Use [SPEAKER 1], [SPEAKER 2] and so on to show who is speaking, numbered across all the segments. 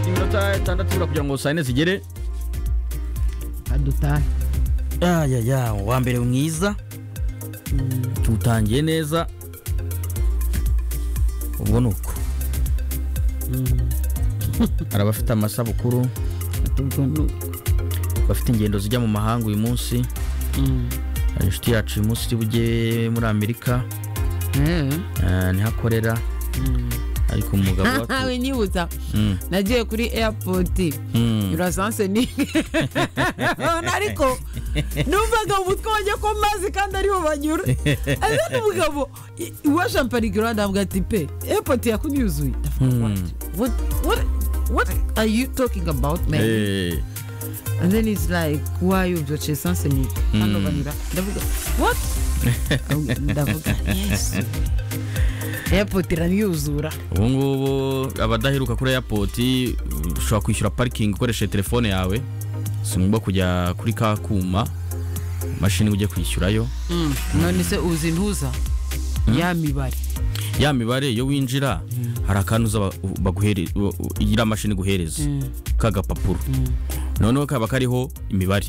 [SPEAKER 1] amasaha atandatu ibura kugira ngo saa yine zigere
[SPEAKER 2] adutahe
[SPEAKER 1] yayaya uwa mbere mwiza tuwutangiye neza ubwo ni uko hari abafite amasabukuru bafite ingendo zijya mu mahanga uyu munsi hari inshuti yacu uyu munsi iri bujye muri amerika eh, niho akorera ariko umugabo wacu
[SPEAKER 2] we nyibuza
[SPEAKER 1] Mm,
[SPEAKER 2] nagiye kuri airport
[SPEAKER 1] mm.
[SPEAKER 2] urasanse ni ariko numvaga mu mutwe wanjye ko mazi kandi ariho banyura azana umugabo i- uwa shamparigura ndambwa ati pe airport yakunyuzuye ndavuga
[SPEAKER 1] Hmm.
[SPEAKER 2] what? what what what are you talking about man
[SPEAKER 1] Eh,
[SPEAKER 2] and then it's like why you just essence ni hano banyura ndavuga what ndavuga yes airport iranyuzura
[SPEAKER 1] ubu ngubu abadaheruka kuri airport uh, ushobora kwishyura parikingi ukoresheje telefone yawe si ngombwa kujya kuri ka kuma imashini ujye kwishyurayo
[SPEAKER 2] none se uzi ntuza ya mibare
[SPEAKER 1] ya mibare iyo winjira hari akantu uza ba- baguhere- u- u- iriya mashini iguhereza k'agapapuro noneho kaba kariho imibare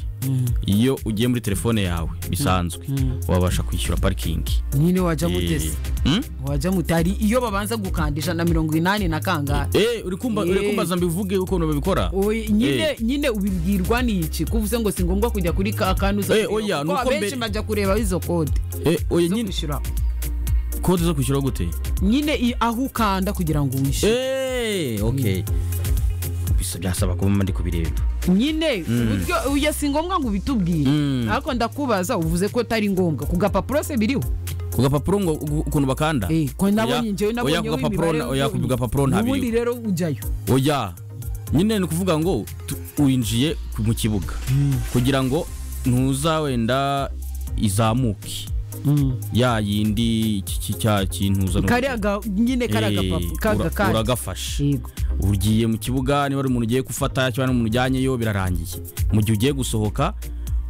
[SPEAKER 1] iyo ugiye muri telefone yawe bisanzwe wabasha kwishyura parikingi
[SPEAKER 2] nyine wajya
[SPEAKER 1] Eh,
[SPEAKER 2] mutese
[SPEAKER 1] hmm?
[SPEAKER 2] wajya mutari iyo babanza gukandisha na mirongo inani na kangahe
[SPEAKER 1] Eh, uri kumva- uri
[SPEAKER 2] Eh.
[SPEAKER 1] kumbaza mbivuge ukuntu babikora
[SPEAKER 2] Oye, nyine
[SPEAKER 1] Eh.
[SPEAKER 2] nyine ubibwirwa n'iki kuba uvuze ngo si ngombwa kujya kuri ka kantu uza
[SPEAKER 1] Eh,
[SPEAKER 2] kureba,
[SPEAKER 1] oya,
[SPEAKER 2] kuko
[SPEAKER 1] nuko
[SPEAKER 2] abenshi
[SPEAKER 1] mbere-
[SPEAKER 2] bajya kureba izo kode
[SPEAKER 1] Eh, oya,
[SPEAKER 2] zo
[SPEAKER 1] nyine
[SPEAKER 2] kwishyura
[SPEAKER 1] kode zo kwishyura gute
[SPEAKER 2] nyine i- aho ukanda kugira ngo wishyure
[SPEAKER 1] Eh, okay Bisa- byasaba kuba ndi kubireba
[SPEAKER 2] nyine uburyo oya, si ngombwa ngo ubitubwire
[SPEAKER 1] Mm.
[SPEAKER 2] ariko ndakubaza uvuze ko atari ngombwa ku gapapuro se biriho
[SPEAKER 1] ku gapapuro ngo ugu- ukuntu bakanda
[SPEAKER 2] Eh, ko nabonye
[SPEAKER 1] Oya,
[SPEAKER 2] njyewe
[SPEAKER 1] oya,
[SPEAKER 2] nabonyeho
[SPEAKER 1] ku gapapuro
[SPEAKER 2] imibare
[SPEAKER 1] na- oya, ku
[SPEAKER 2] ubwo-
[SPEAKER 1] gapapuro nta biriho.
[SPEAKER 2] ubundi rero ujyayo
[SPEAKER 1] oya nyine ni ukuvuga ngo tu- winjiye ku- mu kibuga kugira ngo ntuza wenda izamuke ya yindi iki- iki- cya kintuza
[SPEAKER 2] kariya ga- nyine kariya gapapuro kaga kandi
[SPEAKER 1] uragafashe
[SPEAKER 2] yego
[SPEAKER 1] ugiye mu kibuga niba ari umuntu ugiye gufata cyangwa umuntu ujyanyeyo birarangiye mu gihe ugiye gusohoka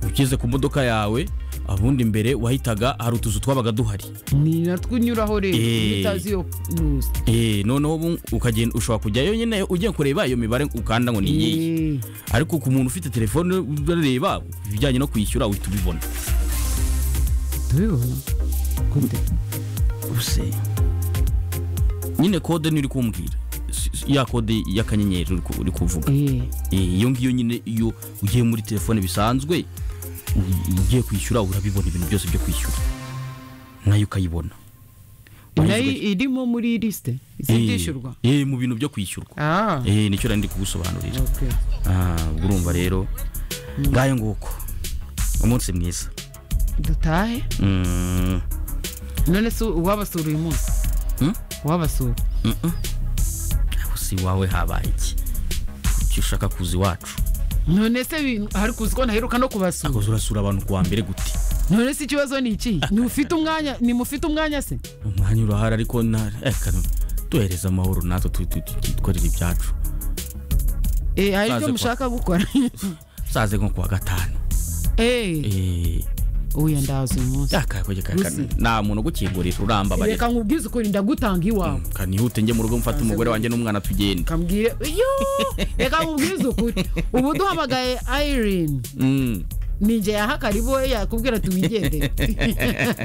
[SPEAKER 1] ugeze ku modoka yawe abundi mbere wahitaga hari utuzu twabaga duhari
[SPEAKER 2] ni natwo unyuraho rero
[SPEAKER 1] Eh.
[SPEAKER 2] iyo utazi iyo ntuzi
[SPEAKER 1] Eh, noneho ubu ukagenda ushobora kujyayo nyine ugiye kureba iyo mibare ukanda ngo ni iyihe
[SPEAKER 2] Eh.
[SPEAKER 1] ariko ku muntu ufite telefone urareba ibijyanye no kwishyura uhita ubibona
[SPEAKER 2] tubibona gute
[SPEAKER 1] nyine kode niyo uri kumbwira Si- si- ya kode y'akanyenyeri uri ku- uri kuvuga
[SPEAKER 2] Eh,
[SPEAKER 1] Eh, iyo ngiyo nyine iyo ugiye muri telefone bisanzwe u- ugiye kwishyura urabibona ibintu byose byo kwishyura nayo ukayibona
[SPEAKER 2] nayo irimo muri lisite izishyurwa
[SPEAKER 1] Eh, eh, mu bintu byo kwishyurwa
[SPEAKER 2] Ah,
[SPEAKER 1] Eh, nicyo nari ndi kugusobanurira
[SPEAKER 2] okay.
[SPEAKER 1] Ah, ubwo urumva rero ngayo nguko umunsi mwiza
[SPEAKER 2] dutahe
[SPEAKER 1] Mm,
[SPEAKER 2] none se uwabasura uyu munsi
[SPEAKER 1] Hmm?
[SPEAKER 2] uwabasura
[SPEAKER 1] aho si iwawe habaye iki icyo ushaka kuza iwacu
[SPEAKER 2] none se bi- hari kuzi ko ntaheruka no kubasura
[SPEAKER 1] akoze urasura abantu kuwa mbere gute
[SPEAKER 2] none se ikibazo ni iki ntufite umwanya nimufite umwanya se
[SPEAKER 1] umwanya urahari ariko na- reka duhereze amahoro natwe tu- tu- tu- twikorere ibyacu
[SPEAKER 2] Eh, hari
[SPEAKER 1] Baze
[SPEAKER 2] ibyo
[SPEAKER 1] kwa-
[SPEAKER 2] mushaka gukora
[SPEAKER 1] saze nko kuwa gatanu
[SPEAKER 2] Eh,
[SPEAKER 1] Eh,
[SPEAKER 2] uya ndaza uyu munsi
[SPEAKER 1] yakakoze kaka-
[SPEAKER 2] Gusi.
[SPEAKER 1] nta muntu ugukingurira urambabarira
[SPEAKER 2] reka nkubwize ukuri ndagutanga iwawe
[SPEAKER 1] kanihute njye mu rugo mfata umugore wanjye n'umwana tugenda
[SPEAKER 2] kambwire iyo reka nkubwize ukuri ubu duhamagaye irene
[SPEAKER 1] Mm.
[SPEAKER 2] ninjye yaha karibu we yakubwira ati wigendere